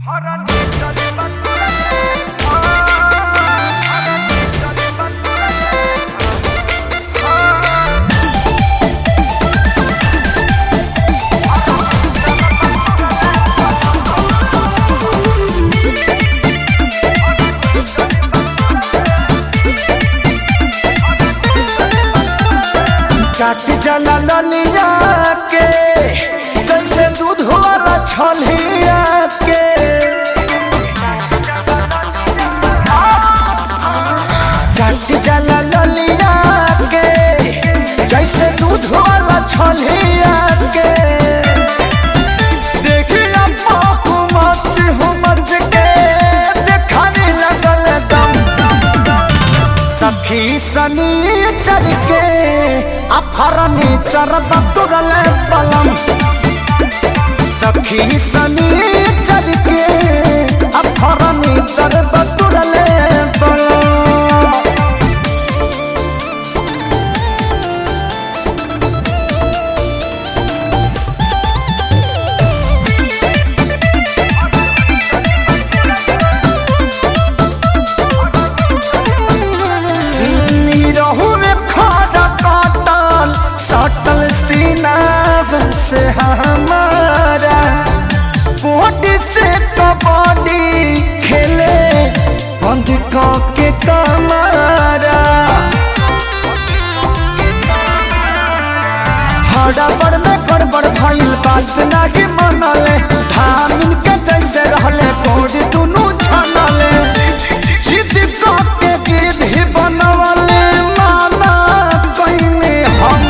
चाट जला ललिया के जैसे दूध वाला छलिया के चाट जला ललिया के जैसे दूध वाला छलिया के देखिया पाकू मच हो मच के देखाने लगल दम सखी सनी चल के अफरनी चरब तुरल पलम सखी सनी चल के अफरनी चरब तुरल पलम रहू में खड़ा काटल सटल सीना से हमारा बॉडी से कबड्डी खेले बंद के कमारा हड़बड़ में गड़बड़ भइल बात नाही मनले धामिन के जैसे रहले बॉडी दुनू छनले जिद के गिद्ध ही बनवले माना कइने हम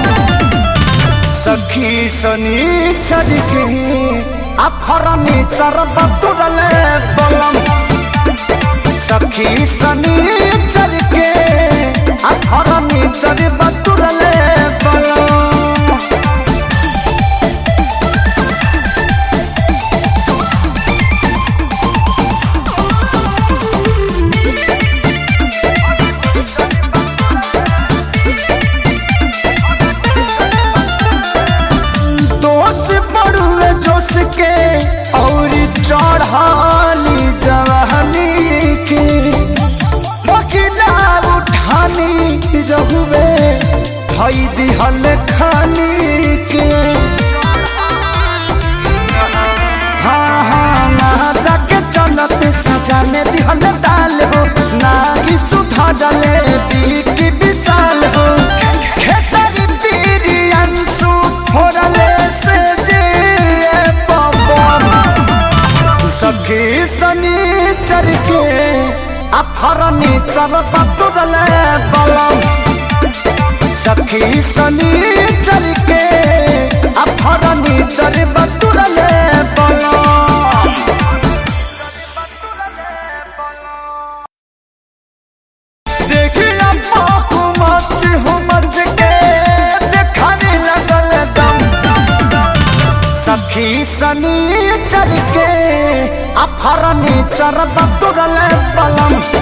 सखी सनी चल के अफरनी चरब तुरले बलम सखी सनी चल के अफरनी चरब तुरले बलम दोष पड़ुए जोश के और चढ़ानी जवानी के बकिला उठानी रहुए धई दिहल खानी के हाँ हाँ ना जाके चलत सजा में दिहल डाल हो ना ही सुधा डाले बीकी विशाल हो खेसारी पीरी अंशु फोड़ले से जे पवन सखी सनी चर के अफरनी चर पतुरले बलम सखी सनी चर के अफरनी चर पतुरले बलम देखिया पाकू मच हो मच के देखाने लगल दम सखी सनी चल के अफरनी चरब तुरल पलम